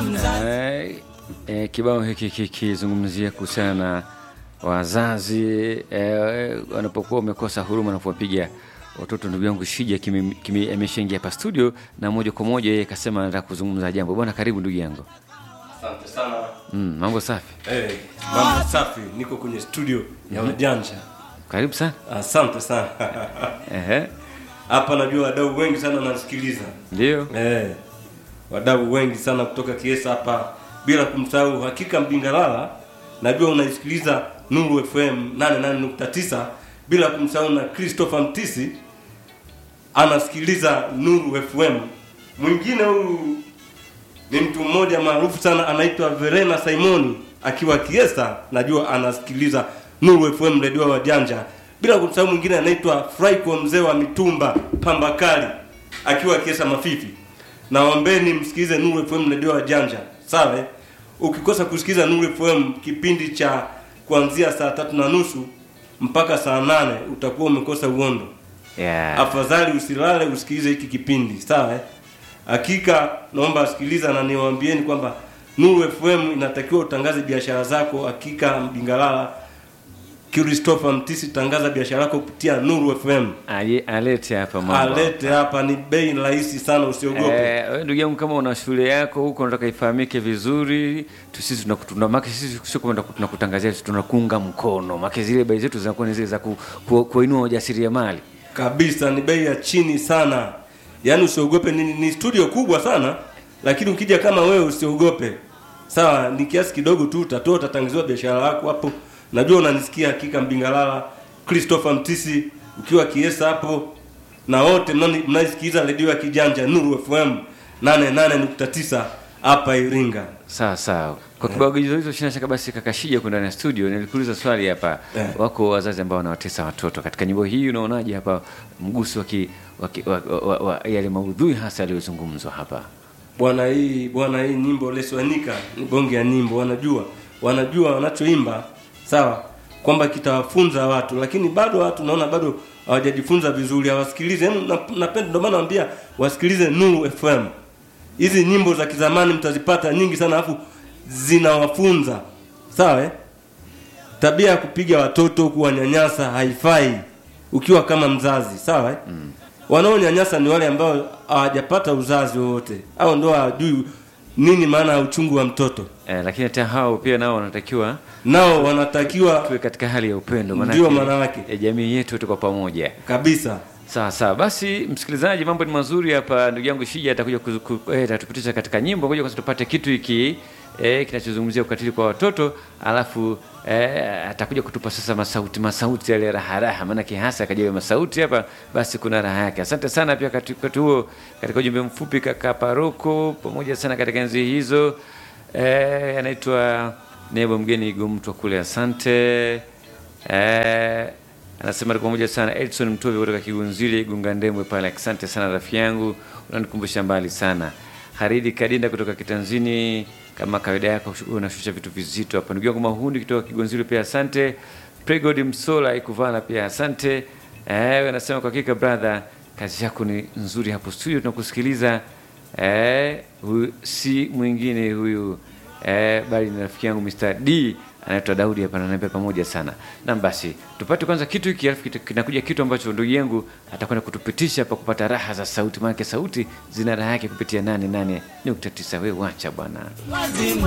Eh, eh, kibao hiki kikizungumzia kuhusiana na wazazi eh, wanapokuwa wamekosa huruma na kuwapiga watoto. Ndugu yangu Shija kimi- kimi- ameshaingia hapa studio na moja kwa moja yeye kasema anataka kuzungumza jambo. Bwana, karibu ndugu yangu. Asante sana. Mm, mambo safi, Hey, mambo safi, niko kwenye studio ya Wajanja. karibu sana. Asante sana. Ehe, Hapa najua wadau wengi sana wanasikiliza. ndio Eh, wadau wengi sana kutoka Kiesa hapa, bila kumsahau Hakika Mbingalala, najua unaisikiliza Nuru FM 88.9, bila kumsahau na Christopher Mtisi anasikiliza Nuru FM. Mwingine huyu ni mtu mmoja maarufu sana anaitwa Verena Simoni akiwa Kiesa, najua anasikiliza Nuru FM redio wa Janja. Bila kumsahau mwingine anaitwa Fraiko mzee wa mitumba Pambakali akiwa Kiesa Mafifi. Naombeni msikilize Nuru FM redio wa Janja, sawa? eh? Ukikosa kusikiliza Nuru FM kipindi cha kuanzia saa tatu na nusu mpaka saa nane utakuwa umekosa uondo yeah. afadhali usilale usikilize hiki kipindi sawa eh? hakika naomba asikiliza na niwaambieni kwamba Nuru FM inatakiwa utangaze biashara zako hakika Mbingalala Christopher Mtisi tangaza biashara yako kupitia Nuru FM Aje alete hapa mambo. alete hapa ni bei rahisi sana usiogope Eh, wewe ndugu yangu kama una shule yako huko unataka ifahamike vizuri, tu sisi tunakutuna maki sisi sio kwamba tunakutangazia tunakuunga mkono. Maki zile bei zetu zinakuwa ni zile za ku, ku, kuinua ujasiriamali. kabisa ni bei ya chini sana yaani usiogope ni, ni studio kubwa sana lakini ukija kama wewe usiogope sawa ni kiasi kidogo tu utatoa utatangaziwa biashara yako hapo najua unanisikia hakika mbingalala christopher mtisi ukiwa kiesa hapo na wote mnani- mnaisikiliza redio ya kijanja nuru fm 88.9 hapa iringa Sawa sawa. Kwa kibao hizo hizo shina shaka basi kakashija kwenda ndani ya studio nilikuuliza swali hapa. Eh. Wako wazazi ambao wanawatesa watoto. Katika nyimbo hii unaonaje hapa mguso wa, ki- wa, ki- wa, wa, wa yale maudhui hasa yaliyozungumzwa hapa? bwana hii bwana hii nyimbo leswanika ni bonge ya nyimbo wanajua wanajua wanachoimba sawa kwamba kitawafunza watu lakini bado watu naona bado hawajajifunza vizuri hawasikilize Yaani na- napenda ndio maana naambia wasikilize Nuru FM hizi nyimbo za kizamani mtazipata nyingi sana alafu zinawafunza sawa eh? tabia ya kupiga watoto kuwanyanyasa haifai ukiwa kama mzazi sawa eh? mm. wanaonyanyasa ni wale ambao hawajapata uzazi wowote au ndo hawajui nini maana ya uchungu wa mtoto Eh, lakini hata hao pia nao wanatakiwa nao wanatakiwa tuwe katika hali ya upendo Ndio maana yake. eh, jamii yetu tuko pamoja kabisa sawa sawa basi msikilizaji mambo ni mazuri hapa ndugu yangu shija atakuja kuzu- ku- eh, atatupitisha katika nyimbo ngoja kwanza tupate kitu hiki eh, kinachozungumzia ukatili kwa watoto alafu eh, atakuja kutupa sasa masauti masauti yale raha raha maana kihasa akajawe masauti hapa basi kuna raha yake asante sana pia kati- wakati huo katika ujumbe mfupi kaka paroko pamoja sana katika enzi hizo eh, anaitwa nebo mgeni igomtwa kule asante eh, anasema tuko pamoja sana edson mtovi kutoka kigunzili gunga ndembwe pale asante sana rafiki yangu unanikumbusha mbali sana haridi kadinda kutoka kitanzini kama kawaida yako unashusha vitu vizito hapa ndugu yangu mahundi kutoka kigunzili pia asante pregod msola ikuvala pia asante eh, anasema kwa hakika brother kazi yako ni nzuri hapo studio tunakusikiliza eh, huyu si mwingine huyu eh, bali ni rafiki yangu Mr. D anaitwa Daudi hapa ananiambia pamoja sana. Na basi tupate kwanza kitu hiki alafu kitu- kinakuja kitu ambacho ndugu yangu atakwenda kutupitisha hapa kupata raha za sauti, maana sauti zina raha yake kupitia 88.9. Wewe wacha bwana.